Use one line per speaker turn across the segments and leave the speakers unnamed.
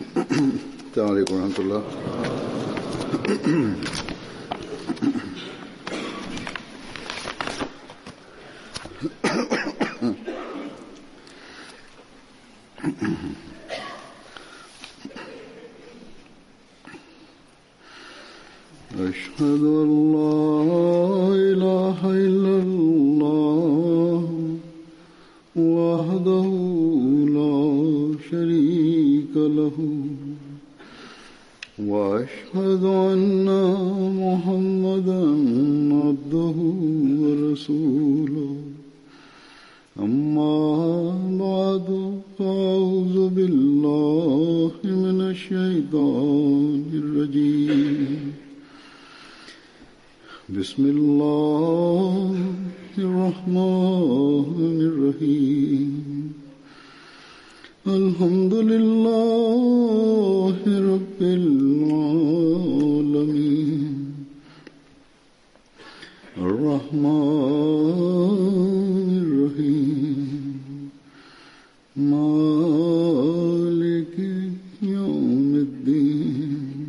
السلام عليكم ورحمة الله أشهد أن لا إله إلا الله وحده لا شريك له وأشهد أن محمدا عبده ورسوله أما بعد فأعوذ بالله من الشيطان الرجيم بسم الله الرحمن الرحيم الحمد لله رب العالمين الرحمن الرحيم مالك يوم الدين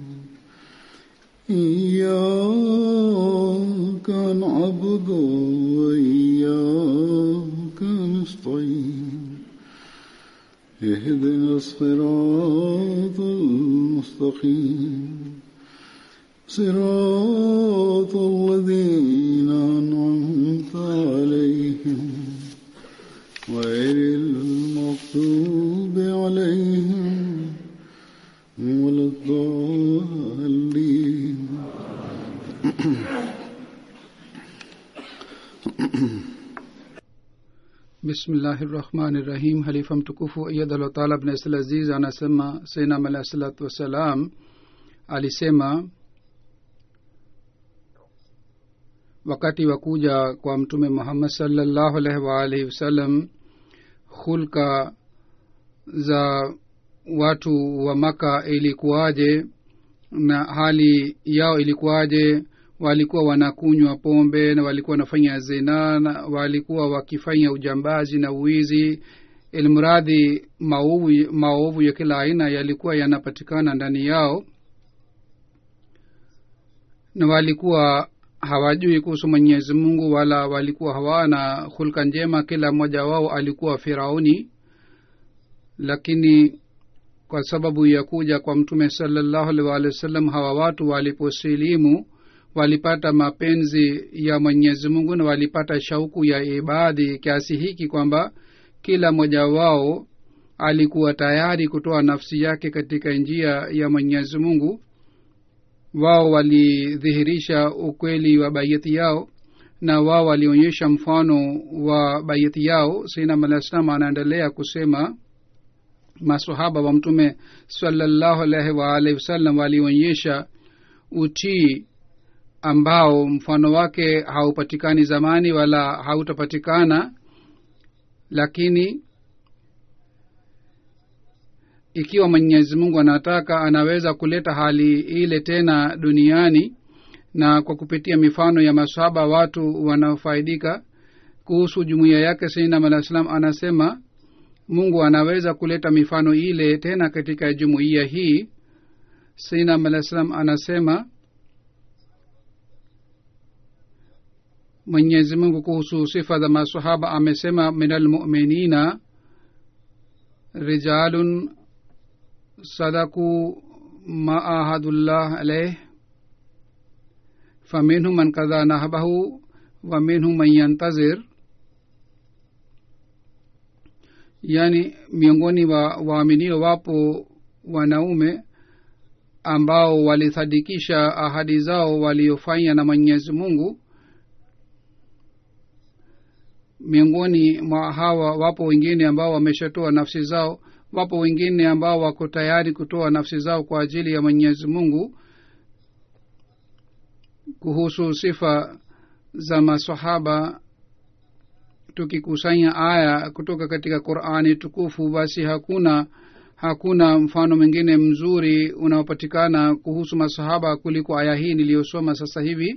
إياك نعبد وإياك نستعين اهدنا الصراط المستقيم صراط الذين أنعمت عليهم غير المغضوب عليهم ولا الضالين
bismillahi rahmani rahim halifa mtukufu iyadhallah taala bnasl aziz anasema sainam alahi salatu wassalam alisema wakati wa kuja kwa mtume muhammad salllahu alaihi waalihi wasallam hulka za watu wa maka ilikuwaje na hali yao ilikuwaje walikuwa wanakunywa pombe na walikuwa wanafanya zina na walikuwa wakifanya ujambazi na uwizi ilmradhi maovu maovu ya kila aina yalikuwa yanapatikana ndani yao na walikuwa hawajui kuhusu mwenyezi mungu wala walikuwa hawana hulka njema kila mmoja wao alikuwa firauni lakini kwa sababu ya kuja kwa mtume salallahu alaihi waalihi wasallam hawa watu waliposilimu walipata mapenzi ya mwenyezi mungu na walipata shauku ya ibadhi kiasi hiki kwamba kila mmoja wao alikuwa tayari kutoa nafsi yake katika njia ya mwenyezi mungu wao walidhihirisha ukweli wa baiyati yao na wao walionyesha mfano wa baiyati yao sainam alah salam anaendelea kusema masahaba wa mtume salallahu alaihi waalihi wasallam walionyesha utii ambao mfano wake haupatikani zamani wala hautapatikana lakini ikiwa mwenyezi mungu anataka anaweza kuleta hali ile tena duniani na kwa kupitia mifano ya masahaba watu wanaofaidika kuhusu jumuiya yake sainam alah salam anasema mungu anaweza kuleta mifano ile tena katika jumuiya hii sainam alah salam anasema mwenyezi mungu kuhusu sifa za masahaba amesema min almuminina rijalun sadaku ma ahadullah alaih faminhum man kadha nahbahu wa minhum man yantazir yaani miongoni wa waaminio wapo wanaume ambao walisadikisha ahadi zao waliofanya na mwenyezi mungu miongoni mwa hawa wapo wengine ambao wameshatoa nafsi zao wapo wengine ambao wako tayari kutoa nafsi zao kwa ajili ya mwenyezi mungu kuhusu sifa za masahaba tukikusanya aya kutoka katika qurani tukufu basi hakuna hakuna mfano mwingine mzuri unaopatikana kuhusu masahaba kuliko aya hii niliyosoma sasa hivi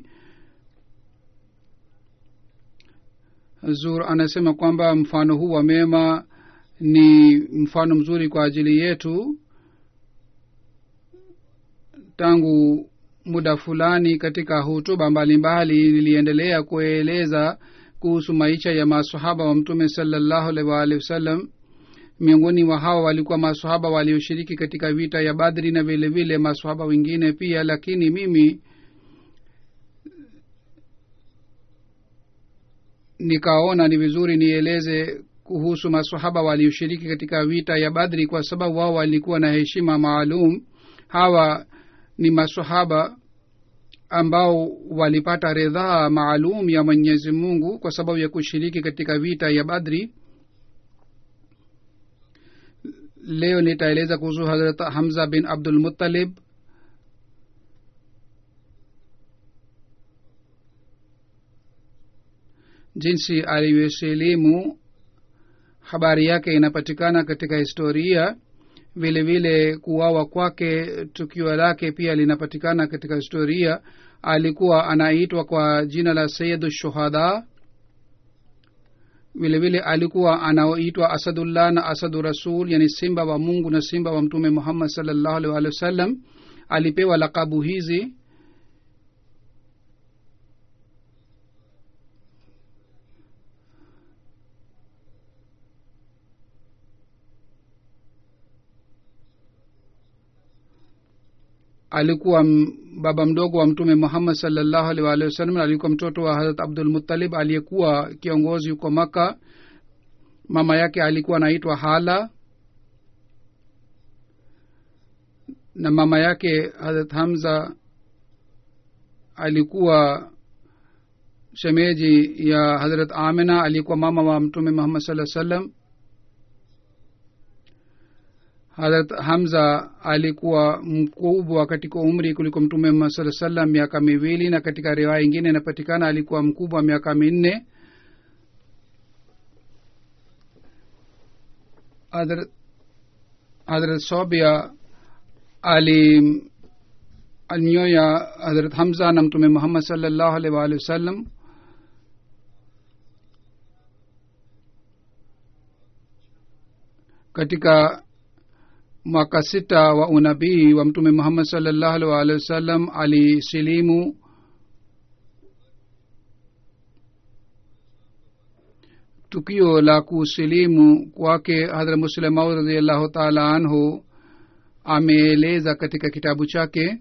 zur anasema kwamba mfano huu wa mema ni mfano mzuri kwa ajili yetu tangu muda fulani katika hutuba mbalimbali niliendelea kueleza kuhusu maisha ya masahaba wa mtume salallahu alaihi waalihi wasallam miongoni mwa hawa walikuwa masahaba walioshiriki katika vita ya badri na vile vile masahaba wengine pia lakini mimi nikaona ni vizuri nieleze kuhusu masahaba walioshiriki katika vita ya badri kwa sababu wao walikuwa na heshima maalum hawa ni masahaba ambao walipata ridhaa maalum ya mwenyezi mungu kwa sababu ya kushiriki katika vita ya badri leo nitaeleza kuhusu hazrat hamza bin abdul muttalib jinsi alivyosilimu habari yake inapatikana katika historia vile vile kuwawa kwake tukio lake pia linapatikana katika historia alikuwa anaitwa kwa jina la sayidu shuhada vile vile alikuwa anaitwa asadullah na asadu rasul yani simba wa mungu na simba wa mtume muhammad salllahu alih walih wa sallam alipewa lakabu hizi alikuwa m- baba mdogo wa mtume muhammad salllahu alih waalihi wasallam alikuwa mtoto wa harat abdul muttalib aliyekuwa kiongozi huko maka mama yake alikuwa anaitwa hala na mama yake harat hamza alikuwa shemeji ya hazrat amina alikuwa mama wa mtume muhammad saa sallam harat hamza alikuwa mkubwa katika umri kuliko mtume muhammad saa sallam miaka miwili na katika riwaya ingine inapatikana alikuwa mkubwa miaka minne hadrat hadrat sobia ali alinyoya hadrat hamza na mtume muhammad salllahu alaihi waalihi wasallam katika mwaka sita wa unabii wa mtume muhammad salllahu alaihi waalihi wasallam alisilimu tukio la kusilimu kwake hadra muslemaud radiallahu taala anhu ameeleza katika kitabu chake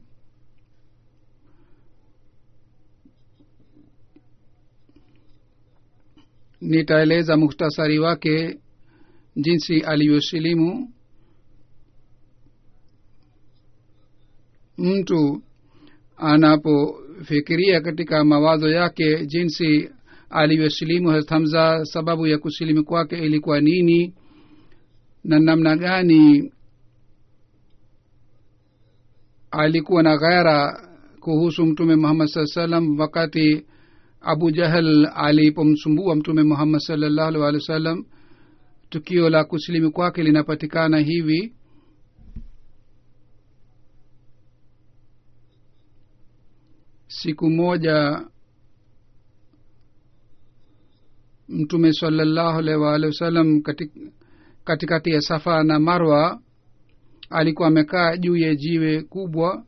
nitaeleza muhtasari wake jinsi alivyosilimu mtu anapofikiria katika mawazo yake jinsi alivyosilimu Hazrat hamza sababu ya kusilimu kwake ilikuwa nini na namna gani alikuwa na ghaira kuhusu mtume muhammad saa salam wakati abu jahal alipomsumbua mtume muhammad salllahu alih walih wa sallam tukio la kusilimu kwake linapatikana hivi siku moja mtume salallahu alaihi waalihi wasallam katikati katika ya safa na marwa alikuwa amekaa juu ya jiwe kubwa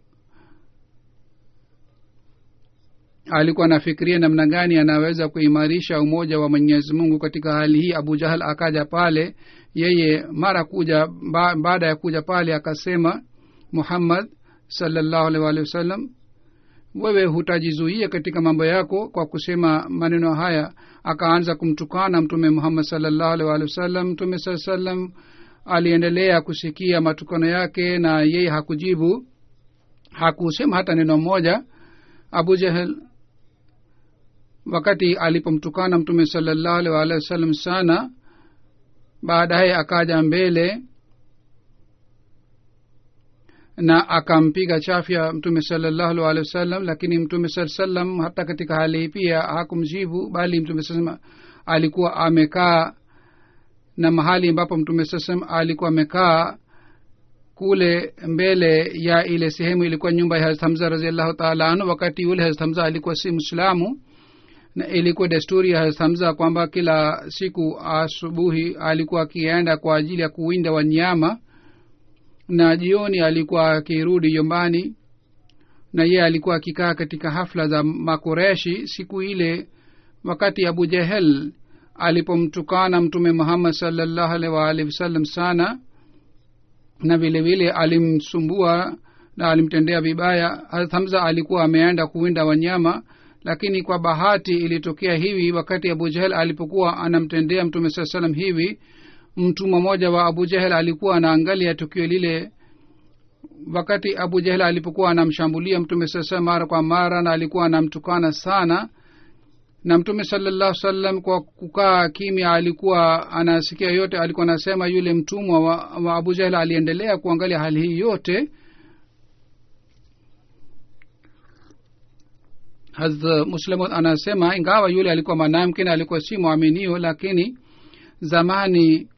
alikuwa anafikiria namna gani anaweza kuimarisha umoja wa mwenyezi mungu katika hali hii abu jahal akaja pale yeye mara kuja ba, baada ya kuja pale akasema muhammad salllahu alaihi waalihi wasallam wewe hutajizuia katika mambo yako kwa kusema maneno haya akaanza kumtukana mtume muhammad salllahu alaihi waalihi wasallam mtume saa salam aliendelea kusikia matukano yake na yeye hakujibu hakusema hata neno moja abu jahel wakati alipomtukana mtume salallahu alaihi waalihi wasallam sana baadaye akaja mbele na akampiga chafya mtume salallahu alaihi waalihi wasallam lakini mtume saa salam hata katika hali hii pia hakumjibu bali mtume saa alikuwa amekaa na mahali ambapo mtume saa salam alikuwa amekaa kule mbele ya ile sehemu ilikuwa nyumba ya hazrat hamza raziallahu taala anhu wakati yule hazrat hamza alikuwa si mwislamu na ilikuwa desturi ya hazrat hamza kwamba kila siku asubuhi alikuwa akienda kwa ajili ya kuwinda wanyama na jioni alikuwa akirudi nyumbani na yeye alikuwa akikaa katika hafla za makoreshi siku ile wakati abu jehel alipomtukana mtume muhammad salllahu alaihi waalihi wasallam sana na vile vile alimsumbua na alimtendea vibaya Hazrat hamza alikuwa ameenda kuwinda wanyama lakini kwa bahati ilitokea hivi wakati abu jahel alipokuwa anamtendea mtume saa salam hivi mtumwa mmoja wa abu jahel alikuwa anaangalia tukio lile wakati abu jahel alipokuwa anamshambulia mtume saa salam mara kwa mara na alikuwa anamtukana sana na mtume salallahu salam kwa kukaa kimya alikuwa anasikia yote alikuwa anasema yule mtumwa wa, wa abu jahel aliendelea kuangalia hali hii yote hazrat muslim anasema ingawa yule alikuwa mwanamke na alikuwa si mwaminio lakini zamani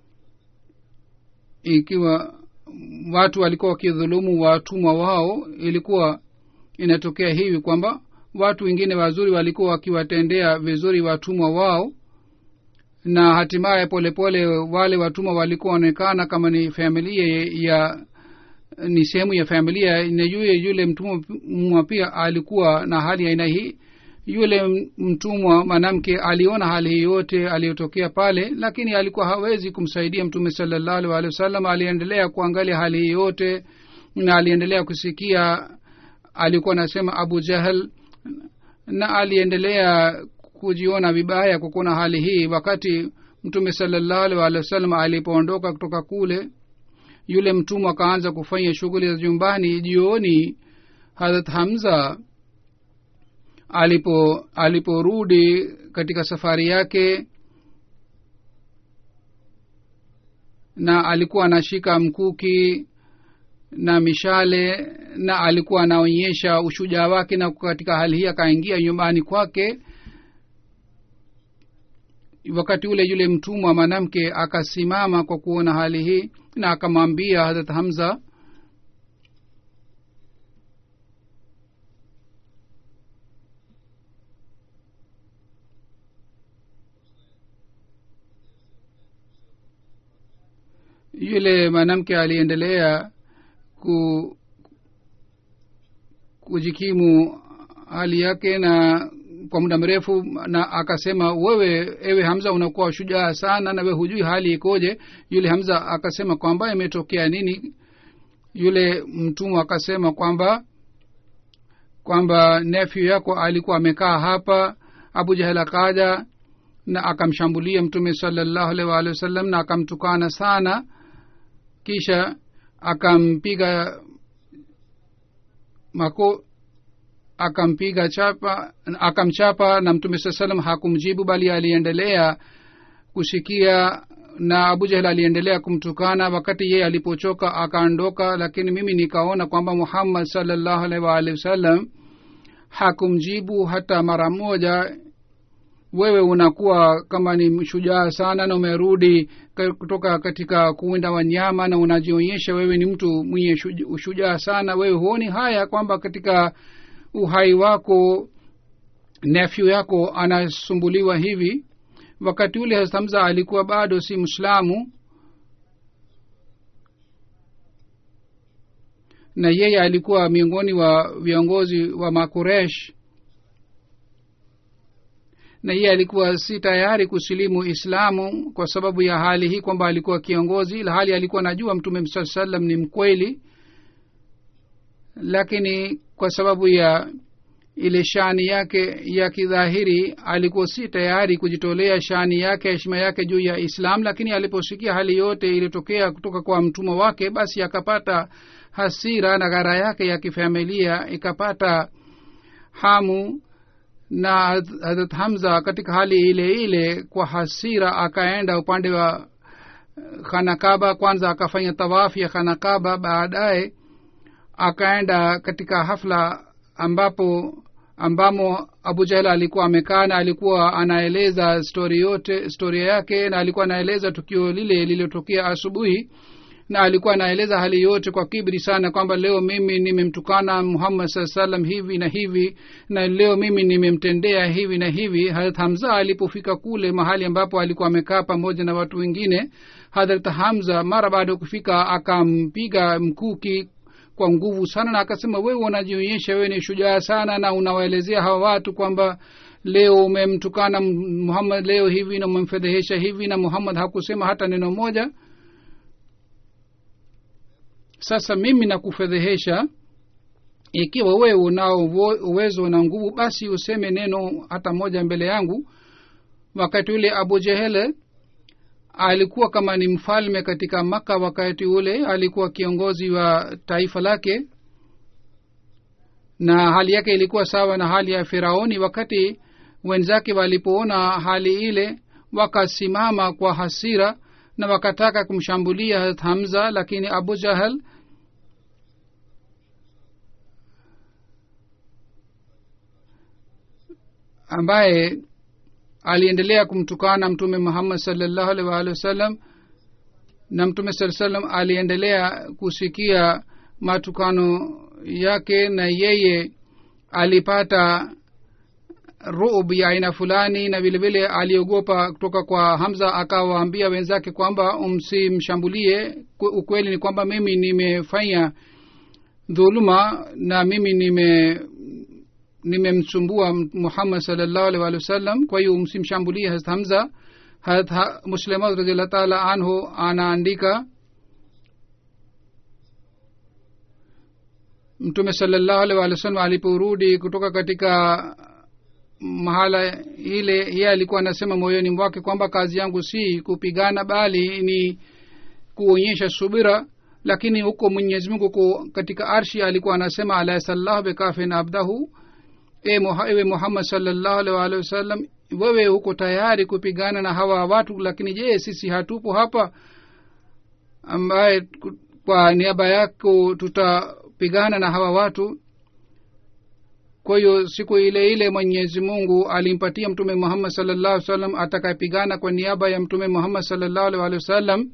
ikiwa watu walikuwa wakidhulumu watumwa wao ilikuwa inatokea hivi kwamba watu wengine wazuri walikuwa wakiwatendea vizuri watumwa wao na hatimaye polepole wale watumwa walikuwa wanaonekana kama ni familia ya ni sehemu ya familia na yule yule mtumwa pia alikuwa na hali ya aina hii yule mtumwa mwanamke aliona hali hii yote aliyotokea pale lakini alikuwa hawezi kumsaidia mtume salallahu alih walih wasallam aliendelea kuangalia hali hii yote na aliendelea kusikia alikuwa anasema abu jahal na aliendelea kujiona vibaya kwa kuona hali hii wakati mtume salallahu alih walih wasallam alipoondoka kutoka kule yule mtumwa akaanza kufanya shughuli za nyumbani jioni harat hamza alipo aliporudi katika safari yake na alikuwa anashika mkuki na mishale na alikuwa anaonyesha ushujaa wake na katika hali hii akaingia nyumbani kwake wakati ule yule mtumwa mwanamke akasimama kwa kuona hali hii na akamwambia harat hamza yule mwanamke aliendelea ku kujikimu hali yake na kwa muda mrefu na akasema wewe ewe hamza unakuwa shujaa sana na we hujui hali ikoje yule hamza akasema kwamba imetokea nini yule mtumwa akasema kwamba kwamba nefyu yako alikuwa amekaa hapa abu jahel akaja na akamshambulia mtume salallahu alaihi waalihi wasallam na akamtukana sana kisha akampiga mako akampiga chapa akamchapa na mtume saa salam hakumjibu bali aliendelea kusikia na abu jahel aliendelea kumtukana wakati yeye alipochoka akaondoka lakini mimi nikaona kwamba muhammad salllahu alaihi waalihi wasallam hakumjibu hata mara moja wewe unakuwa kama ni shujaa sana na umerudi kutoka katika kuwinda wanyama na unajionyesha wewe ni mtu mwenye ushujaa sana wewe huoni haya kwamba katika uhai wako nefyu yako anasumbuliwa hivi wakati ule hamza alikuwa bado si mslamu na yeye alikuwa miongoni wa viongozi wa makuresh na yeye alikuwa si tayari kusilimu islamu kwa sababu ya hali hii kwamba alikuwa kiongozi ila hali alikuwa anajua mtume saa salam ni mkweli lakini kwa sababu ya ile shani yake ya kidhahiri alikuwa si tayari kujitolea shani yake heshima yake juu ya islam lakini aliposikia hali yote iliyotokea kutoka kwa mtumwa wake basi akapata hasira na ghara yake ya kifamilia ikapata hamu na hadrat hamza katika hali ile ile kwa hasira akaenda upande wa khanakaba kwanza akafanya tawafu ya khanakaba baadaye akaenda katika hafla ambapo ambamo abu jahel alikuwa amekaa na alikuwa anaeleza stori yote storia yake na alikuwa anaeleza tukio lile lililotokea asubuhi na alikuwa anaeleza hali yote kwa kibri sana kwamba leo mimi nimemtukana muhammad saa salam hivi na hivi na leo mimi nimemtendea hivi na hivi harat hamza alipofika kule mahali ambapo alikuwa amekaa pamoja na watu wengine hadrat hamza mara baada ya kufika akampiga mkuki kwa nguvu sana na akasema wewe unajionyesha wewe ni shujaa sana na unawaelezea hawa watu kwamba leo umemtukana muhammad leo hivi na umemfedhehesha hivi na muhammad hakusema hata neno moja sasa mimi nakufedhehesha ikiwa wewe unao uwezo na nguvu basi useme neno hata moja mbele yangu wakati ule abu jehele alikuwa kama ni mfalme katika maka wakati ule alikuwa kiongozi wa taifa lake na hali yake ilikuwa sawa na hali ya firauni wakati wenzake walipoona hali ile wakasimama kwa hasira na wakataka kumshambulia harat hamza lakini abu jahal ambaye aliendelea kumtukana mtume muhammad salllahu alih waalihi wasallam na mtume saa salam aliendelea kusikia matukano yake na yeye alipata rub ya aina fulani na vile vile aliogopa kutoka kwa hamza akawaambia wenzake kwamba msimshambulie ukweli ni kwamba mimi nimefanya dhuluma na mimi nime nimemsumbua muhammad salllahu alih walih wasallam kwa hiyo msimshambulie harat hamza harat ha, muslimat radiallah taala anhu anaandika mtume salllahu alih walih wasallam aliporudi kutoka katika mahala ile yeye alikuwa anasema moyoni mwake kwamba kazi yangu si kupigana bali ni kuonyesha subira lakini huko mwenyezi mungu katika arshi alikuwa anasema alasallahu bikafin abdahu ewe muhammad salllahu alih waalihi wasallam wewe huko tayari kupigana na hawa watu lakini je sisi hatupo hapa ambaye kwa niaba yako tutapigana na hawa watu kwa hiyo siku ile ile mwenyezi mungu alimpatia mtume muhammad salllahu salam atakayepigana kwa niaba ya mtume muhammad salllahu alih walihi wasallam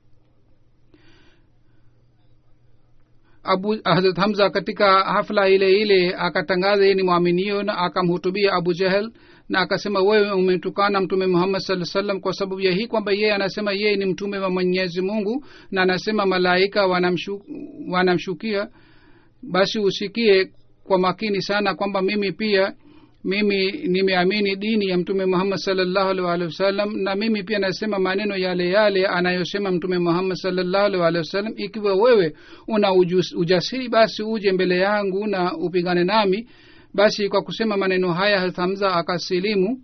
abu hazrat hamza katika hafla ile ile akatangaza yeye ni mwaminio na akamhutubia abu jahel na akasema wewe umetukana mtume muhammad saa salam kwa sababu ya hii kwamba yeye anasema yeye ni mtume wa mwenyezi mungu na anasema malaika wanamshu, wanamshukia basi usikie kwa makini sana kwamba mimi pia mimi nimeamini dini ya mtume muhammad salllahu alih walihi wasallam na mimi pia nasema maneno yale yale anayosema mtume muhammad salllahu alih walihi wasallam ikiwa wewe una ujus, ujasiri basi uje mbele yangu na upigane nami basi kwa kusema maneno haya hathamza akasilimu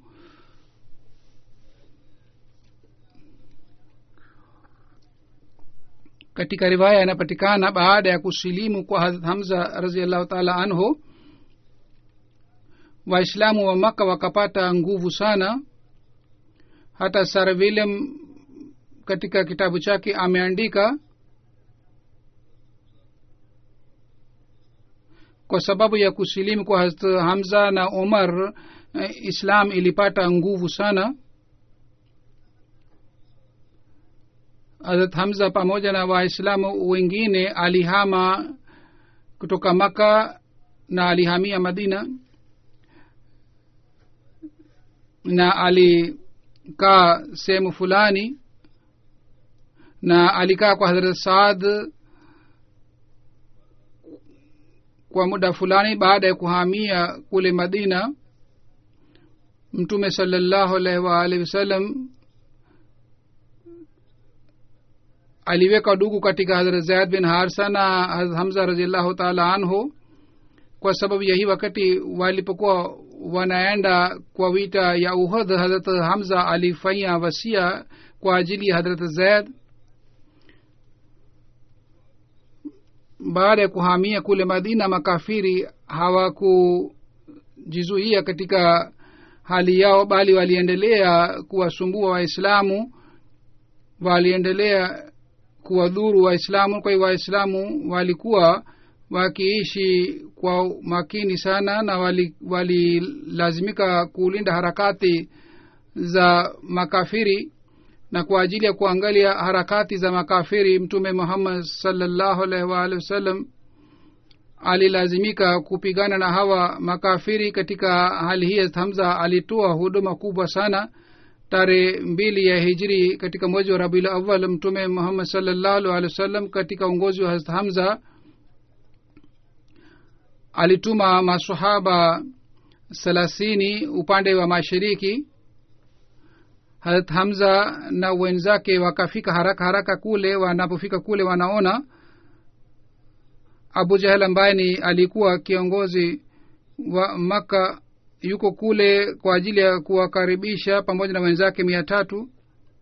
katika riwaya inapatikana baada ya kusilimu kwa hazrat hamza raziallahu taala anhu waislamu wa maka wakapata nguvu sana hata sar william katika kitabu chake ameandika kwa sababu ya kusilimu kwa hazrat hamza na omar islam ilipata nguvu sana hazrat hamza pamoja na waislamu wengine alihama kutoka maka na alihamia madina na alikaa sehemu fulani na alikaa kwa hadrat saad kwa muda fulani baada ya kuhamia kule madina mtume salallahu alaihi waalihi wasallam aliweka dugu katika hadrat zaid bin harsa na hazrat hamza raziallahu taala anhu kwa sababu ya hii wakati walipokuwa wanaenda kwa vita ya uhud hadrat hamza alifanya wasia kwa ajili ya hadrat zaid baada ya kuhamia kule madina makafiri hawakujizuia katika hali yao bali waliendelea kuwasumbua waislamu waliendelea kuwadhuru waislamu kwa hiyo waislamu walikuwa wakiishi kwa makini sana na walilazimika wali kulinda harakati za makafiri na kwa ajili ya kuangalia harakati za makafiri mtume muhammad salllahu alaihi waalihi wasallam alilazimika kupigana na hawa makafiri katika hali hii hamza alitoa huduma kubwa sana tarehe mbili ya hijri katika mwezi wa rabiul awal mtume muhammad salllahu alih wasallam katika uongozi wa hamza alituma masahaba thelathini upande wa mashariki harat hamza na wenzake wakafika haraka haraka kule wanapofika kule wanaona abu jahel ambaye ni alikuwa kiongozi wa makka yuko kule kwa ajili ya kuwakaribisha pamoja na wenzake mia tatu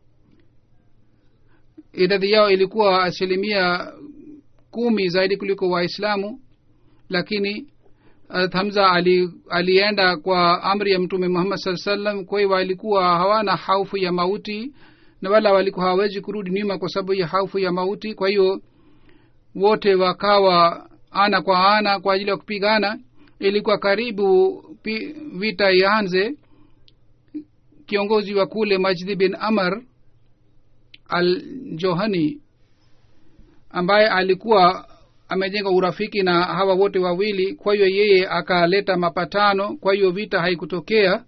idadi yao ilikuwa asilimia kumi zaidi kuliko waislamu lakini Hazrat hamza ali, alienda kwa amri ya mtume muhammad saa salam kwa hiyo walikuwa hawana haufu ya mauti na wala walikuwa hawawezi kurudi nyuma kwa sababu ya haufu ya mauti kwa hiyo wote wakawa ana kwa ana kwa ajili ya kupigana ilikuwa karibu pi, vita ianze kiongozi wa kule majdi bin amar al johani ambaye alikuwa amejenga urafiki na hawa wote wawili kwa hiyo yeye akaleta mapatano kwa hiyo vita haikutokea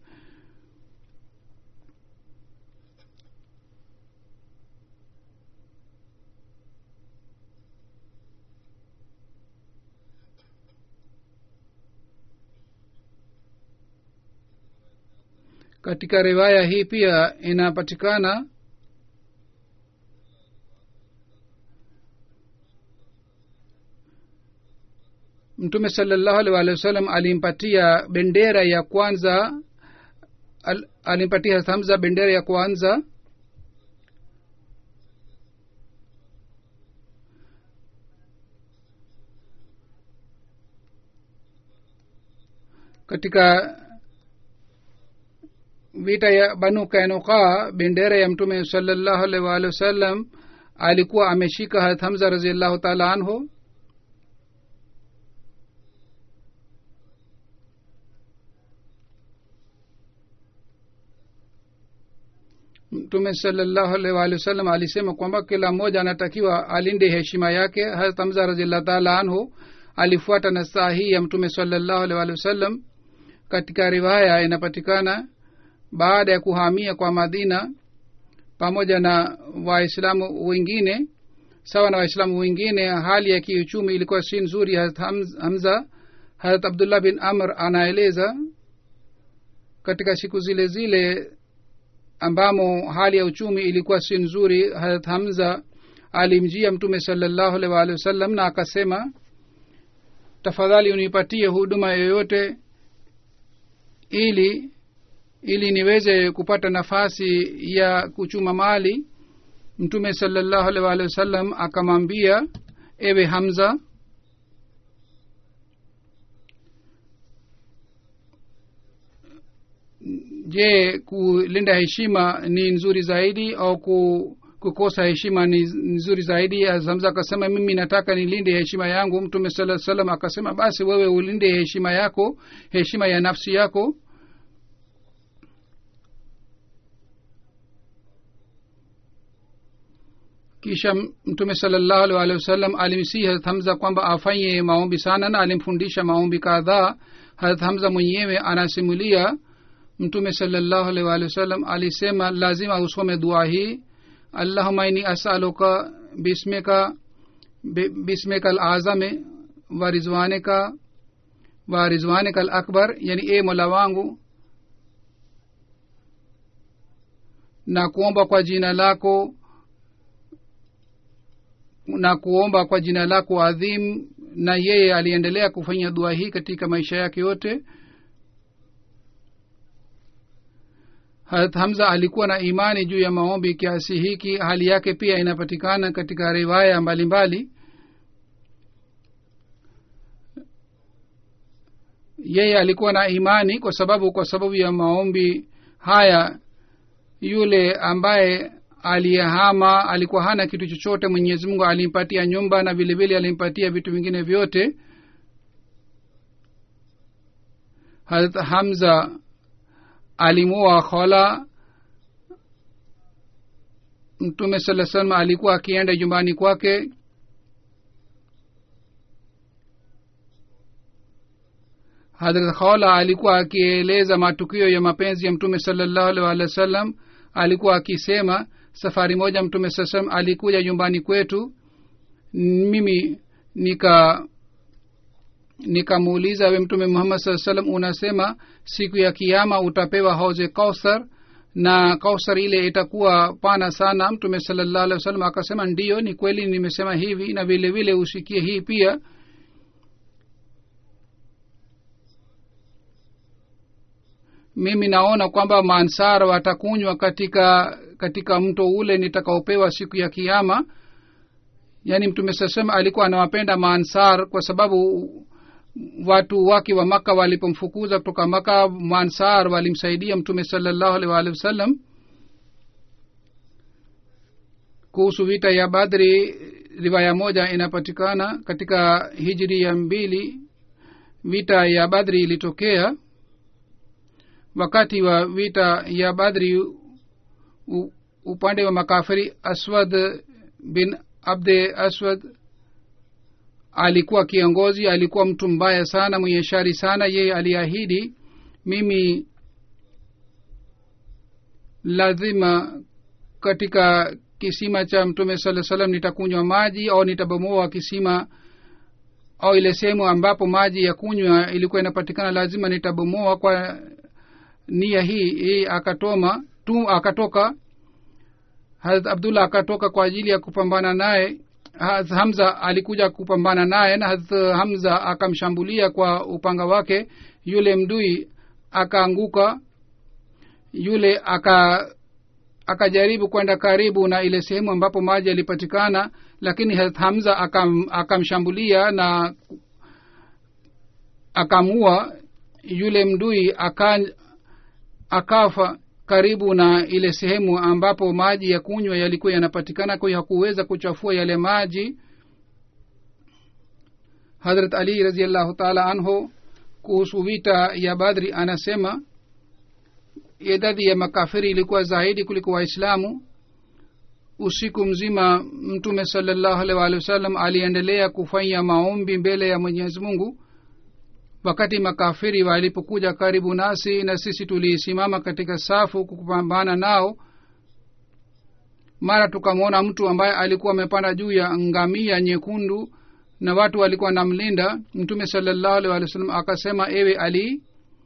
katika riwaya hii pia inapatikana mtume salallahu alih walih wa sallam alimpatia bendera ya kwanza al, alimpatia hamza bendera ya kwanza katika vita ya banu kainuka bendera ya mtume salallahu alih waalihi wasallam alikuwa ameshika harat hamza raziallahu taala anhu mtume salallahu alaihi waalihi wasallam alisema kwamba kila mmoja anatakiwa alinde heshima yake harat hamza raziallahu taala anhu alifuata na saa hii ya mtume salallahu alaihi waalihi wasallam katika riwaya inapatikana baada ya kuhamia kwa madina pamoja na waislamu wengine sawa na waislamu wengine hali ya kiuchumi ilikuwa si nzuri harat hamza harat abdullah bin amr anaeleza katika siku zile zile ambamo hali ya uchumi ilikuwa si nzuri harat hamza alimjia mtume salallahu alaihi waalihi wasallam na akasema tafadhali unipatie huduma yoyote ili ili niweze kupata nafasi ya kuchuma mali mtume salallahu alaihi waalihi wasallam akamwambia ewe hamza je kulinda heshima ni nzuri zaidi au ku, kukosa heshima ni nzuri zaidi hamza akasema mimi nataka nilinde heshima yangu mtume saa salam akasema basi wewe ulinde heshima yako heshima ya nafsi yako kisha mtume salallahu alih walihi wasallam alimsihi harat hamza kwamba afanye maombi sana na alimfundisha maombi kadhaa harat hamza mwenyewe anasimulia mtume salallahu alih walihi wasallam alisema lazima usome dua hii allahuma ini asaluka bismika bismika alazame wa rizwanika wa rizwanika alakbar yani e mola wangu na kuomba kwa jina lako na kuomba kwa jina lako adhim na yeye aliendelea kufanya dua hii katika maisha yake yote harat hamza alikuwa na imani juu ya maombi kiasi hiki hali yake pia inapatikana katika riwaya mbalimbali mbali. yeye alikuwa na imani kwa sababu kwa sababu ya maombi haya yule ambaye aliyehama alikuwa hana kitu chochote mwenyezi mungu alimpatia nyumba na vile vile alimpatia vitu vingine vyote harat hamza alimua khola mtume saa salam alikuwa akienda nyumbani kwake hadrat khola alikuwa akieleza matukio ya mapenzi ya mtume salallahu alih walih wa sallam alikuwa akisema safari moja mtume saa salam alikuja nyumbani kwetu mimi nika nikamuuliza we mtume muhammad saa salam unasema siku ya kiama utapewa hauze kauthar na kauthar ile itakuwa pana sana mtume salallahu alih wa sallam akasema ndiyo ni kweli nimesema hivi na vile vile usikie hii pia mimi naona kwamba maansar watakunywa katika katika mto ule nitakaopewa siku ya kiama yaani mtume sasema alikuwa anawapenda maansar kwa sababu watu wake wa maka walipomfukuza kutoka maka maansar walimsaidia mtume salallahu alih waalihi wasallam kuhusu vita ya badri riwaya moja inapatikana katika hijri ya mbili vita ya badri ilitokea wakati wa vita ya badri u, upande wa makafiri aswad bin abde aswad alikuwa kiongozi alikuwa mtu mbaya sana mwenye shari sana yeye aliahidi mimi lazima katika kisima cha mtume saa salam nitakunywa maji au nitabomoa kisima au ile sehemu ambapo maji ya kunywa ilikuwa inapatikana lazima nitabomoa kwa nia hii hii akatoma tu akatoka harat abdullah akatoka kwa ajili ya kupambana naye hamza alikuja kupambana naye na harat hamza akamshambulia kwa upanga wake yule mdui akaanguka yule aka akajaribu kwenda karibu na ile sehemu ambapo maji yalipatikana lakini harat hamza akam, akamshambulia na akamua yule mdui aka, akafa karibu na ile sehemu ambapo maji ya kunywa yalikuwa yanapatikana kwa hiyo hakuweza kuchafua yale maji hadrat ali raziallahu taala anhu kuhusu vita ya badri anasema idadi ya makafiri ilikuwa zaidi kuliko waislamu usiku mzima mtume salallahu alih waalihi wasallam aliendelea kufanya maombi mbele ya mwenyezi mungu wakati makafiri walipokuja karibu nasi na sisi tulisimama katika safu kupambana nao mara tukamwona mtu ambaye alikuwa amepanda juu ya ngamia nyekundu na watu walikuwa namlinda mtume salallahu alih walih wasallam akasema ewe ali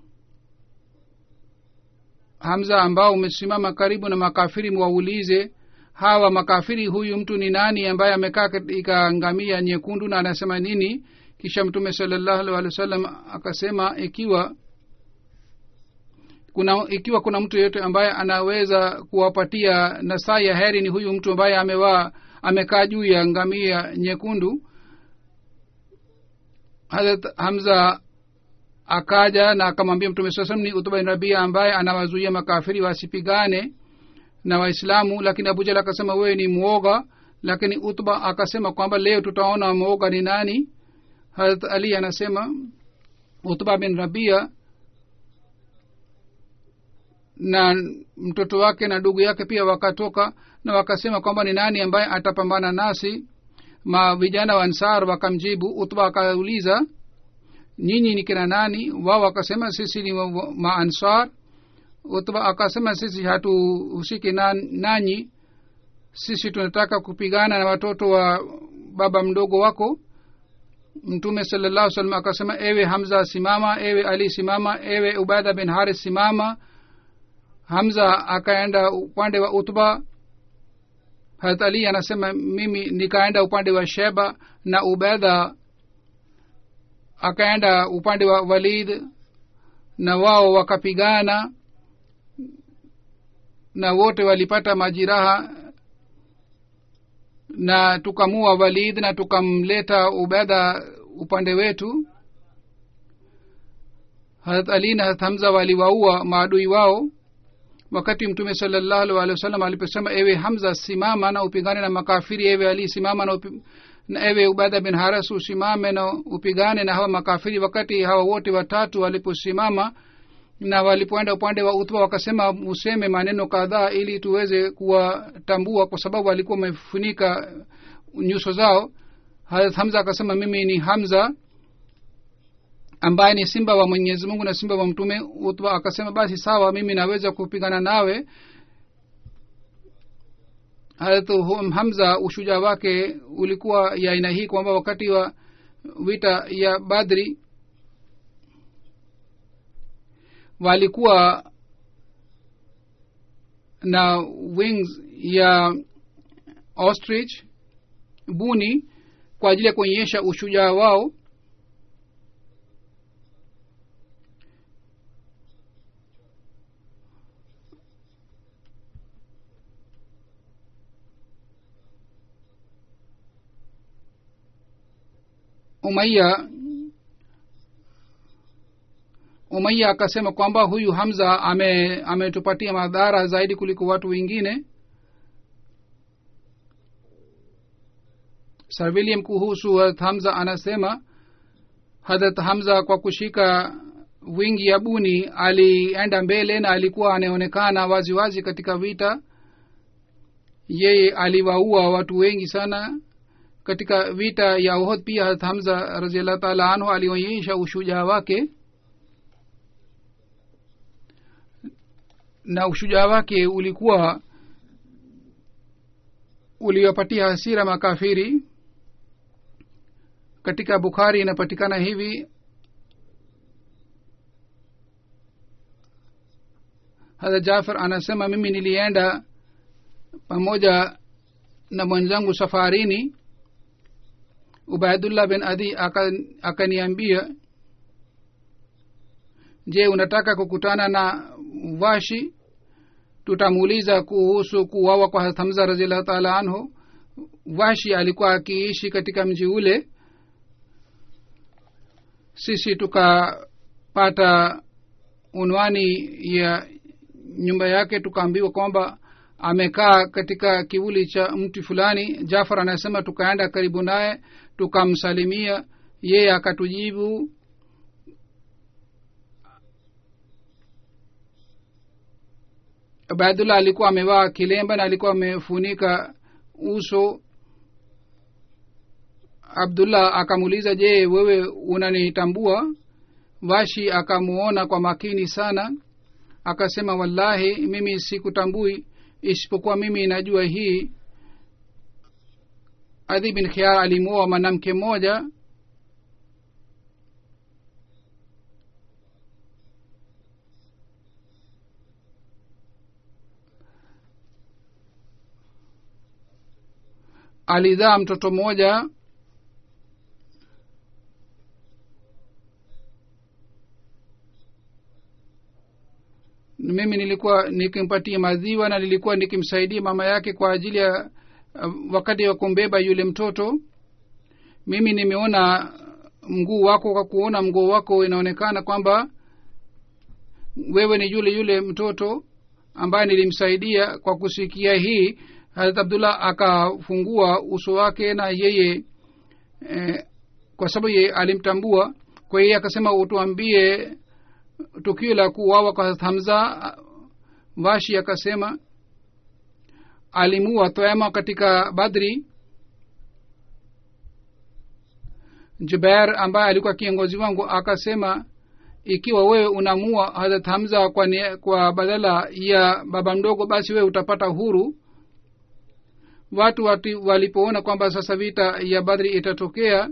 hamza ambao umesimama karibu na makafiri mwaulize hawa makafiri huyu mtu ni nani ambaye amekaa katika ngamia nyekundu na anasema nini kisha mtume salallahu alih walih wa sallam akasema ikiwa kuna ikiwa kuna mtu yeyote ambaye anaweza kuwapatia nasaa ya heri ni huyu mtu ambaye amewaa amekaa juu ya ngamia nyekundu harat hamza akaja na akamwambia mtume saa salam ni utba bin rabia ambaye anawazuia makafiri wasipigane na waislamu lakini abujal akasema wewe ni mwoga lakini utba akasema kwamba leo tutaona mwoga ni nani harat ali anasema utba bin rabia na mtoto wake na ndugu yake pia wakatoka na wakasema kwamba ni nani ambaye atapambana nasi ma vijana wa ansar wakamjibu utba akauliza nyinyi ni kina nani wao wakasema sisi ni maansar utba akasema sisi hatuhusiki na, nanyi sisi tunataka kupigana na watoto wa baba mdogo wako mtume salallahu salam akasema ewe hamza simama ewe ali simama ewe ubada bin haris simama hamza akaenda upande wa utba harat ali anasema mimi nikaenda upande wa sheba na ubedha akaenda upande wa walid na wao wakapigana na wote walipata majiraha na tukamua walid na tukamleta ubedha upande wetu harat ali na harat hamza waliwaua maadui wao wakati mtume salallahu alih walih wasallam aliposema ewe hamza simama na upigane na makafiri ewe ali simama na, upi, na ewe ubada bin haras usimame na upigane na hawa makafiri wakati hawa wote watatu waliposimama na walipoenda upande wa utba wakasema useme maneno kadhaa ili tuweze kuwatambua kwa sababu walikuwa wamefunika nyuso zao harat hamza akasema mimi ni hamza ambaye ni simba wa mwenyezi mungu na simba wa mtume utba akasema basi sawa mimi naweza kupigana nawe harat hamza ushujaa wake ulikuwa ya aina hii kwamba wakati wa vita ya badri walikuwa na wings ya ostrich buni kwa ajili ya kuonyesha ushujaa wao umaiya umaiya akasema kwamba huyu hamza ame ametupatia madhara zaidi kuliko watu wengine sir william kuhusu hadrat hamza anasema hadrat hamza kwa kushika wingi ya buni alienda mbele na alikuwa anaonekana wazi wazi katika vita yeye aliwaua watu wengi sana katika vita ya uhud pia hadrat hamza raziallahu taala anhu alionyesha ushujaa wake na ushujaa wake ulikuwa uliwapatia hasira makafiri katika bukhari inapatikana hivi hadha jafar anasema mimi nilienda pamoja na mwenzangu safarini ubaidullah bin adi akaniambia aka je unataka kukutana na washi tutamuuliza kuhusu kuwawa kwa hamza raziallahu taala anhu washi alikuwa akiishi katika mji ule sisi tukapata unwani ya nyumba yake tukaambiwa kwamba amekaa katika kivuli cha mti fulani jafar anasema tukaenda karibu naye tukamsalimia yeye akatujibu ubaidullah alikuwa amevaa kilemba na alikuwa amefunika uso abdullah akamuuliza je wewe unanitambua vashi akamuona kwa makini sana akasema wallahi mimi sikutambui isipokuwa mimi najua hii adhi bin khiar alimuoa mwanamke mmoja alizaa mtoto mmoja mimi nilikuwa nikimpatia maziwa na nilikuwa nikimsaidia mama yake kwa ajili ya uh, wakati wa kumbeba yule mtoto mimi nimeona mguu wako kwa kuona mguu wako inaonekana kwamba wewe ni yule yule mtoto ambaye nilimsaidia kwa kusikia hii harat abdullah akafungua uso wake na yeye eh, kwa sababu yeye alimtambua kwa hiyo akasema utuambie tukio la kuwawa kwa hamza vashi akasema alimua toema katika badri jubair ambaye alikuwa kiongozi wangu akasema ikiwa wewe unamua hadrat hamza kwa, ni, kwa badala ya baba mdogo basi wewe utapata huru watu wati, walipoona kwamba sasa vita ya badri itatokea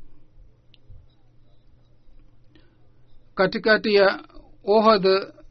katikati ya ohd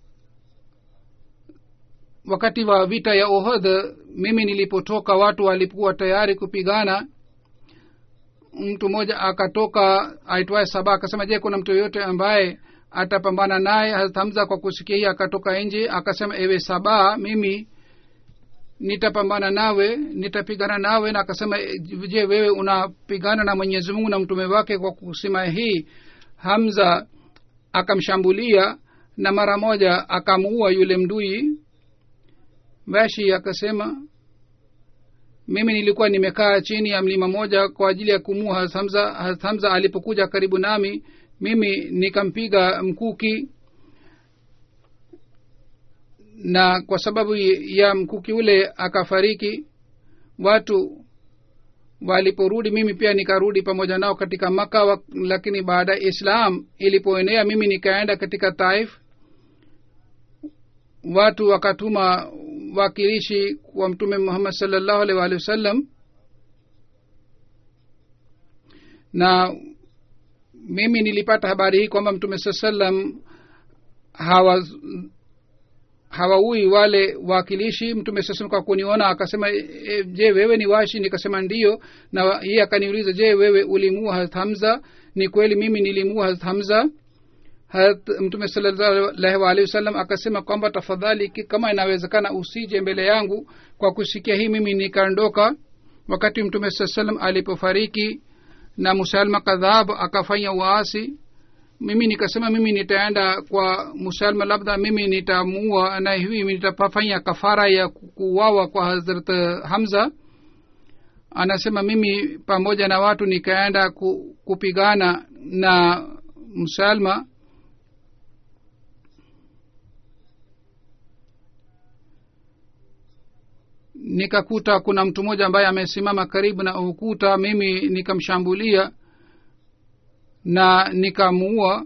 wakati wa vita ya ohd mimi nilipotoka watu walikuwa tayari kupigana mtu mmoja akatoka aitwaye saba akasema je kuna mtu yoyote ambaye atapambana naye hamza kwa kusikia hii akatoka nje akasema ewe saba mimi nitapambana nawe nitapigana nawe na akasema je wewe unapigana na mwenyezi mungu na mtume wake kwa kusema hii hamza akamshambulia na mara moja akamuua yule mdui vashi akasema mimi nilikuwa nimekaa chini ya mlima moja kwa ajili ya kumua hamza hamza alipokuja karibu nami mimi nikampiga mkuki na kwa sababu ya mkuki ule akafariki watu waliporudi mimi pia nikarudi pamoja nao katika maka wa, lakini baada ya islam ilipoenea mimi nikaenda katika taif watu wakatuma wakilishi kwa mtume muhammad salllahu alih waalihi wasallam na mimi nilipata habari hii kwamba mtume saa salam hawa hawaui wale wakilishi mtume saa salam kwa kuniona akasema e, je wewe ni washi nikasema ndiyo na yeye akaniuliza je wewe ulimua harat hamza ni kweli mimi nilimua harat hamza harat mtume salallahu alaihi wasallam akasema kwamba tafadhali ki- kama inawezekana usije mbele yangu kwa kusikia hii mimi nikaondoka wakati mtume saa salam alipofariki na musalma kadhab akafanya uasi mimi nikasema mimi nitaenda kwa musalma labda mimi nitamuua na hivi nitafanya kafara ya ku- kuuawa kwa hazrat hamza anasema mimi pamoja na watu nikaenda ku, kupigana na msalma nikakuta kuna mtu mmoja ambaye amesimama karibu na ukuta mimi nikamshambulia na nikamuua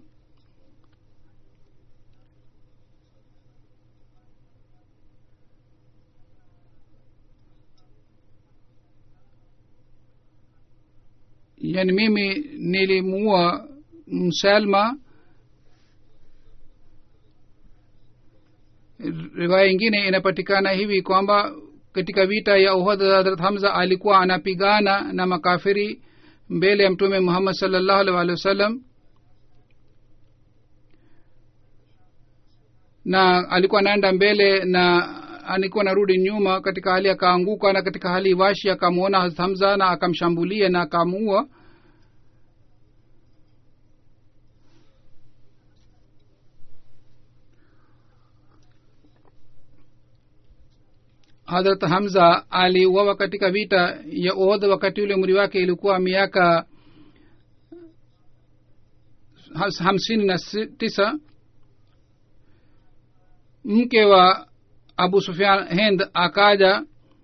yani mimi nilimuua msalma riwaya ingine inapatikana hivi kwamba katika vita ya uhud hadrat hamza alikuwa anapigana na makafiri mbele ya mtume muhammad salllahu alih walih wasallam na alikuwa anaenda mbele na alikuwa anarudi nyuma katika hali akaanguka na katika hali washi akamwona Hazrat hamza na akamshambulia na akamuua hadrat hamza aliuawa katika vita ya uhud wakati ule umri wake ilikuwa miaka has- hamsini na si- tisa mke wa abu sufian hind akaja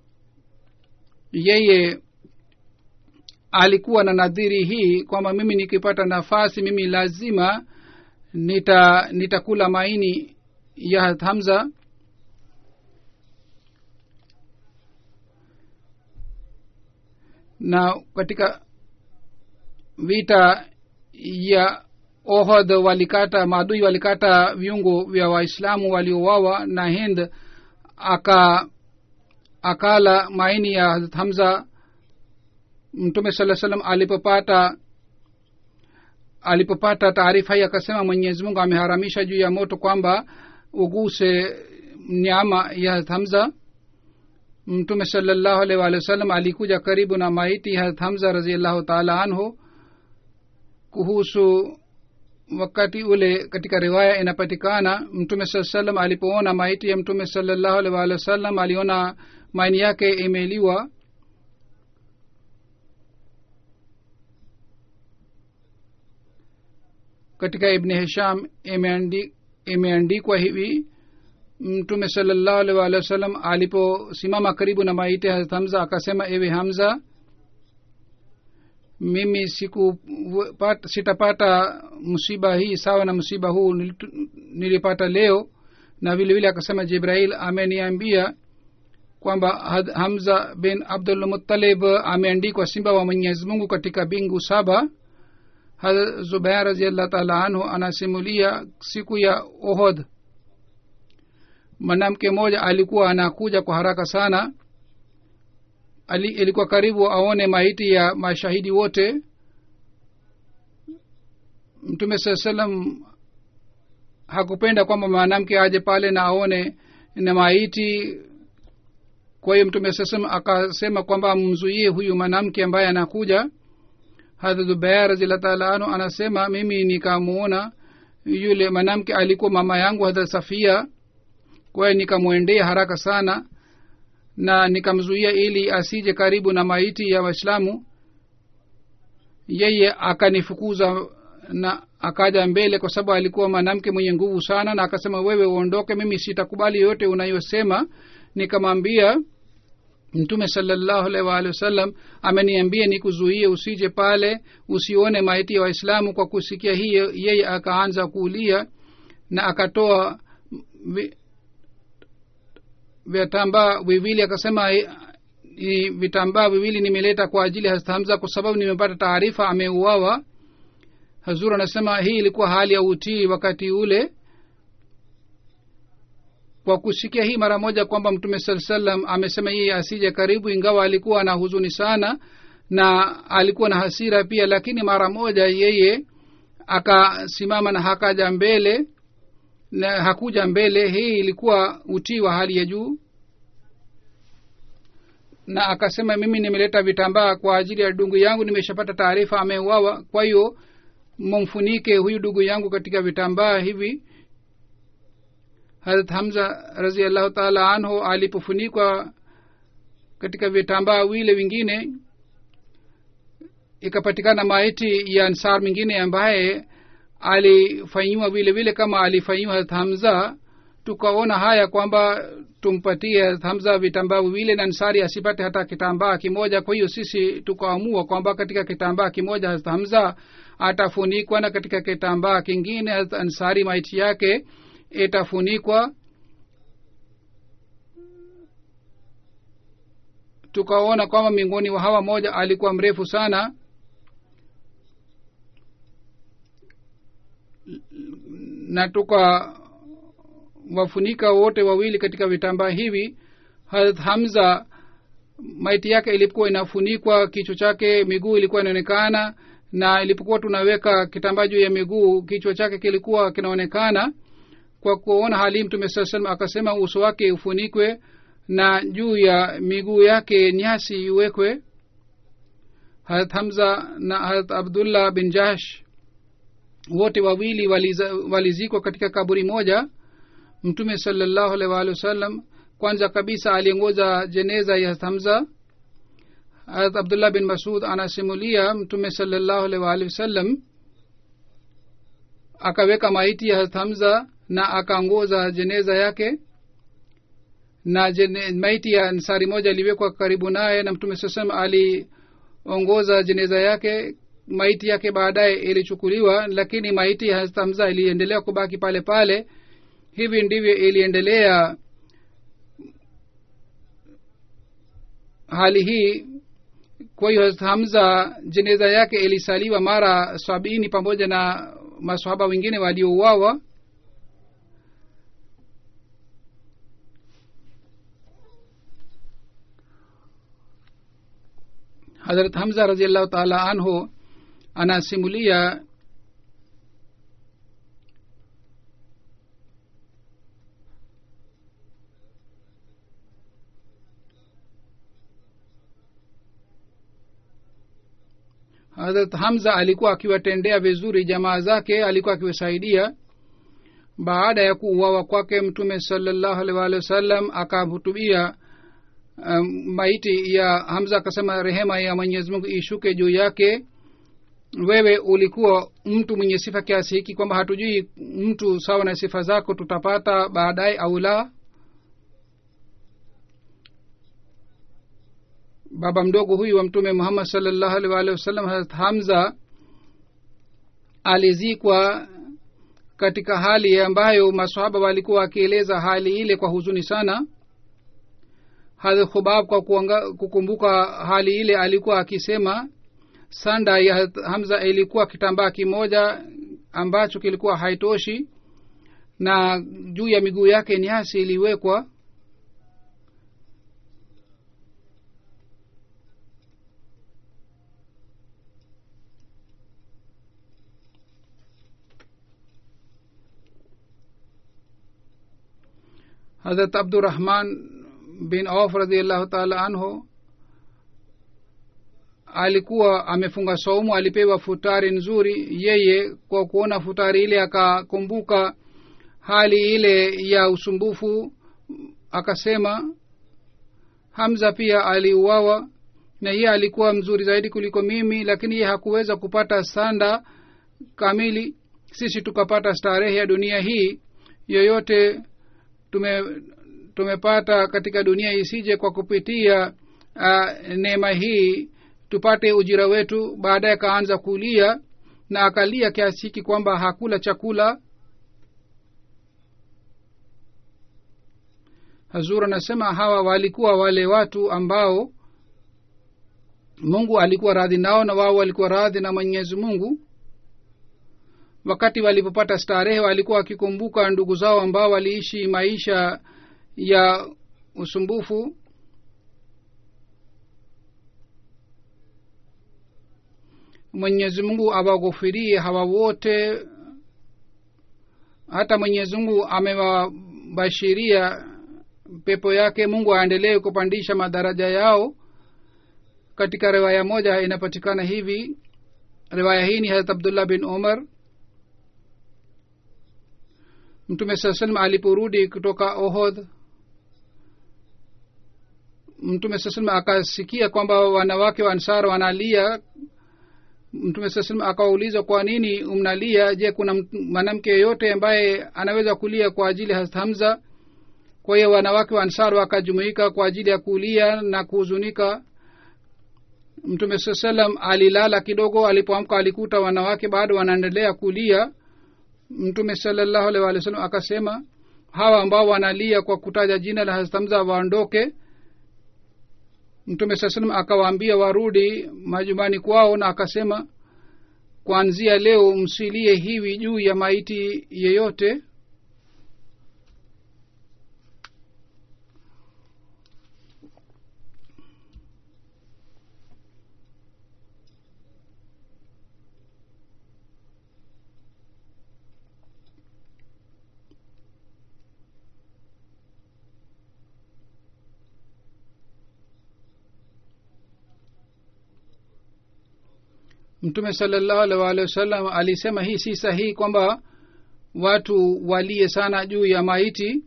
yeye alikuwa na nadhiri hii kwamba mimi nikipata nafasi mimi lazima nita nitakula maini ya Hazrat hamza na katika vita ya ohod walikata maadui walikata viungo vya waislamu waliowawa na hind aka akala maini ya Hazrat hamza mtume saa salam alipopata alipopata taarifa hii akasema mwenyezi mungu ameharamisha juu ya moto kwamba uguse nyama ya Hazrat hamza mtume salallahu alaihi waalihi wasallam alikuja karibu na maiti Hazrat hamza raziallahu taala anhu kuhusu wakati ule katika riwaya inapatikana mtume saa salam alipoona maiti ya mtume salallahu alaihi waalihi wasallam aliona maini yake imeliwa katika ibni hisham imeandi- imeandikwa hivi mtume salallahu alaihi waalihi wasallam aliposimama karibu na maiti ya Hazrat hamza akasema ewe hamza mimi siku pat, sitapata msiba hii sawa na msiba huu nilitu- nilipata leo na vile vile akasema jibrail ameniambia kwamba Had- hamza bin abdul muttalib ameandikwa simba wa mwenyezi mungu katika bingu saba Hazrat zubair raziallah taala anhu anasimulia siku ya ohod mwanamke mmoja alikuwa anakuja kwa haraka sana Ali, ilikuwa karibu aone maiti ya mashahidi wote mtume saa salam hakupenda kwamba mwanamke aje pale na aone na maiti kwa hiyo mtume saa salam akasema kwamba mzuie huyu mwanamke ambaye anakuja hadrat zubair raziallah taala anhu anasema mimi nikamuona yule mwanamke alikuwa mama yangu hadrat safia kwa hiyo nikamwendea haraka sana na nikamzuia ili asije karibu na maiti ya waislamu yeye akanifukuza na akaja mbele kwa sababu alikuwa mwanamke mwenye nguvu sana na akasema wewe uondoke mimi sitakubali yote unayosema nikamwambia mtume salallahu alaihi waalihi wasallam ameniambia nikuzuie usije pale usione maiti ya waislamu kwa kusikia hiyo yeye akaanza kuulia na akatoa vi- vitambaa viwili akasema "Eh, ni vitambaa viwili nimeleta kwa ajili ya Hazrat hamza kwa sababu nimepata taarifa ameuawa hazur anasema hii ilikuwa hali ya utii wakati ule kwa kusikia hii mara moja kwamba mtume saa salam amesema yeye asije karibu ingawa alikuwa na huzuni sana na alikuwa na hasira pia lakini mara moja yeye akasimama na hakaja mbele na hakuja mbele hii ilikuwa utii wa hali ya juu na akasema mimi nimeleta vitambaa kwa ajili ya dungu yangu nimeshapata taarifa ameuawa kwa hiyo mumfunike huyu ndugu yangu katika vitambaa hivi harat hamza raziallahu taala anhu alipofunikwa katika vitambaa wile vingine ikapatikana maiti ya ansar mwingine ambaye alifanyiwa vile vile kama alifanyiwa harat hamza tukaona haya kwamba tumpatie harat hamza vitambaa viwile na ansari asipate hata kitambaa kimoja kwa hiyo sisi tukaamua kwamba katika kitambaa kimoja harat hamza atafunikwa na katika kitambaa kingine harat ansari maiti yake itafunikwa tukaona kwamba miongoni wa hawa moja alikuwa mrefu sana na tukawafunika wote wawili katika vitambaa hivi harat hamza maiti yake ilikuwa inafunikwa kichwa chake miguu ilikuwa inaonekana na ilipokuwa tunaweka kitambaa juu ya miguu kichwa chake kilikuwa kinaonekana kwa kuona hali mtume saa salam akasema uso wake ufunikwe na juu ya miguu yake nyasi iwekwe harat hamza na harat abdullah bin jahsh wote wawili waliza- walizikwa katika kaburi moja mtume salallahu alaihi waalihi wasallam kwanza kabisa aliongoza jeneza ya harat hamza harat abdullah bin masud anasimulia mtume salallahu alaihi waalihi wasallam akaweka maiti ya harat hamza na akaongoza jeneza yake na jene, maiti ya nsari moja iliwekwa karibu naye na mtume saa salam aliongoza jeneza yake maiti yake baadaye ilichukuliwa lakini maiti ya Hazrat hamza iliendelea kubaki pale pale hivi ndivyo iliendelea hali hii kwa hiyo Hazrat hamza jeneza yake ilisaliwa mara sabini pamoja na masahaba wengine waliouawa harat hamza raziallahu taala anhu anasimulia harat hamza alikuwa akiwatendea vizuri jamaa zake alikuwa akiwasaidia baada ya kuuawa kwake mtume salallahu alaihi waalihi wasallam akahutubia um, maiti ya hamza akasema rehema ya mwenyezi mungu ishuke juu yake wewe ulikuwa mtu mwenye sifa kiasi hiki kwamba hatujui mtu sawa na sifa zako tutapata baadaye au la baba mdogo huyu wa mtume muhammad salllahu alih waalihi wasallam harat hamza alizikwa katika hali ambayo masahaba walikuwa wakieleza hali ile kwa huzuni sana hadh khubab kwa kuanga, kukumbuka hali ile alikuwa akisema sanda ya hamza ilikuwa kitambaa kimoja ambacho kilikuwa haitoshi na juu ya miguu yake nyasi iliwekwa hadrat abdurahman bin auf radiallahu taala anhu alikuwa amefunga saumu alipewa futari nzuri yeye kwa kuona futari ile akakumbuka hali ile ya usumbufu akasema hamza pia aliuawa na yeye alikuwa mzuri zaidi kuliko mimi lakini yeye hakuweza kupata sanda kamili sisi tukapata starehe ya dunia hii yoyote tume tumepata katika dunia isije kwa kupitia uh, neema hii tupate ujira wetu baadaye akaanza kulia na akalia kiasi hiki kwamba hakula chakula hazur anasema hawa walikuwa wale watu ambao mungu alikuwa radhi nao na wao walikuwa radhi na mwenyezi mungu wakati walipopata starehe walikuwa wakikumbuka ndugu zao ambao waliishi maisha ya usumbufu mwenyezi mungu awaghufirie hawa wote hata mwenyezi mungu amewabashiria pepo yake mungu aendelee kupandisha madaraja yao katika riwaya moja inapatikana hivi riwaya hii ni harat abdullah bin umar mtume saa salam aliporudi kutoka ohod mtume saa salam akasikia kwamba wanawake wa ansar wanalia mtume saa salam akawauliza kwa nini mnalia je kuna mwanamke yeyote ambaye anaweza kulia kwa ajili ya hamza kwa hiyo wanawake wa ansar wakajumuika kwa ajili ya kulia na kuhuzunika mtume saa salam alilala kidogo alipoamka alikuta wanawake bado wanaendelea kulia mtume salallahu alih walih wasallam akasema hawa ambao wanalia kwa kutaja jina la hastamza waondoke mtume saa salam akawaambia warudi majumbani kwao na akasema kuanzia leo msilie hivi juu ya maiti yeyote mtume salallahu alih waalihi wasallam alisema hii si sahihi kwamba watu walie sana juu ya maiti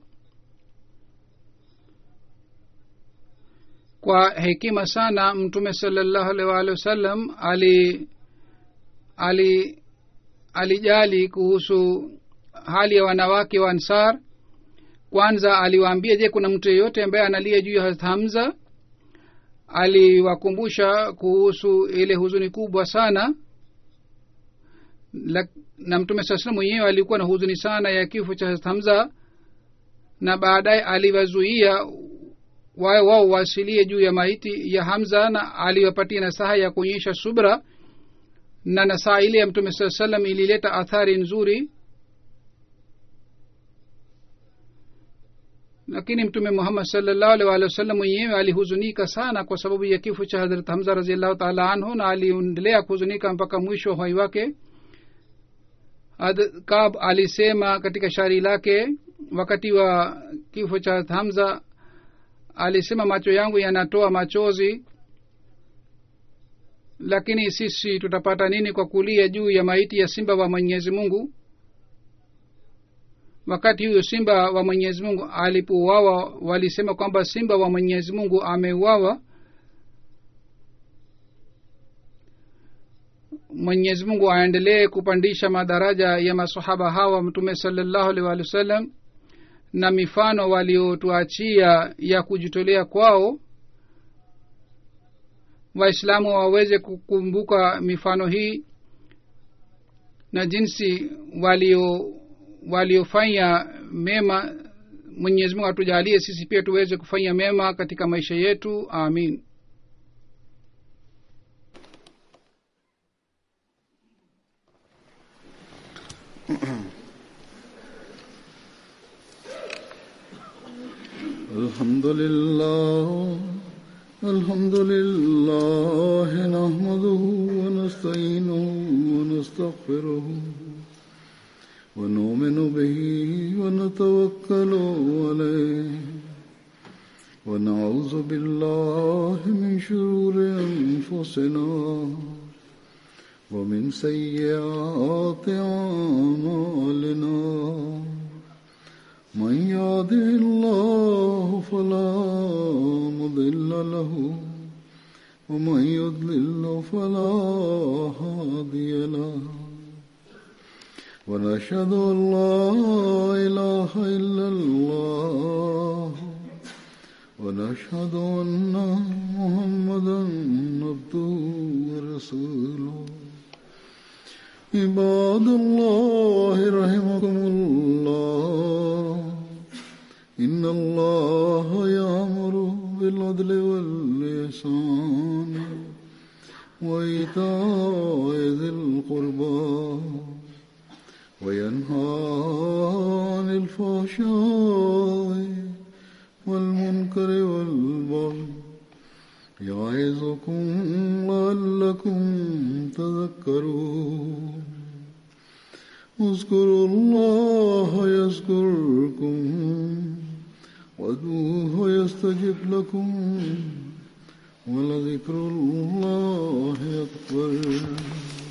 kwa hekima sana mtume salallahu alih waalihi wasallam ali ali alijali kuhusu hali ya wanawake wa ansar kwanza aliwaambia je kuna mtu yeyote ambaye analia juu ya hamza aliwakumbusha kuhusu ile huzuni kubwa sana la, na mtume saa salam mwenyewe alikuwa na huzuni sana ya kifo cha hamza na baadaye aliwazuia wawe wao wasilie juu ya maiti ya hamza na aliwapatia nasaha ya kuonyesha subra na nasaha ile ya mtume saa salam ilileta athari nzuri lakini mtume muhammad salllahu alih walih wasallam mwenyewe alihuzunika sana kwa sababu ya kifo cha hadrat hamza raziallahu taala anhu na aliendelea kuhuzunika mpaka mwisho wa uhai wake kab alisema katika shairi lake wakati wa kifo cha hamza alisema macho yangu yanatoa machozi lakini sisi tutapata nini kwa kulia juu ya maiti ya simba wa mwenyezi mungu wakati huyo simba wa mwenyezi mungu alipouawa walisema kwamba simba wa mwenyezi mungu ameuawa mwenyezi mungu aendelee kupandisha madaraja ya masahaba hawa mtume salallahu alih walih wa sallam na mifano waliotuachia ya kujitolea kwao waislamu waweze kukumbuka mifano hii na jinsi walio waliofanya mema mwenyezi mungu atujalie sisi pia tuweze kufanya mema katika maisha yetu amin
الحمد لله الحمد لله نحمده ونستعينه ونستغفره ونؤمن به ونتوكل عليه ونعوذ بالله من شرور انفسنا ومن سيئات اعمالنا من يهده الله فلا مضل له ومن يضلل فلا هادي له ونشهد ان لا اله الا الله ونشهد ان محمدا عبده ورسوله عباد الله رحمكم الله ان الله يامر بالعدل واللسان وايتاء ذي القربى وينهى عن الفحشاء والمنكر والبغي يعظكم لعلكم تذكرون اذكروا الله يذكركم وادعوه يستجب لكم ولذكر الله أكبر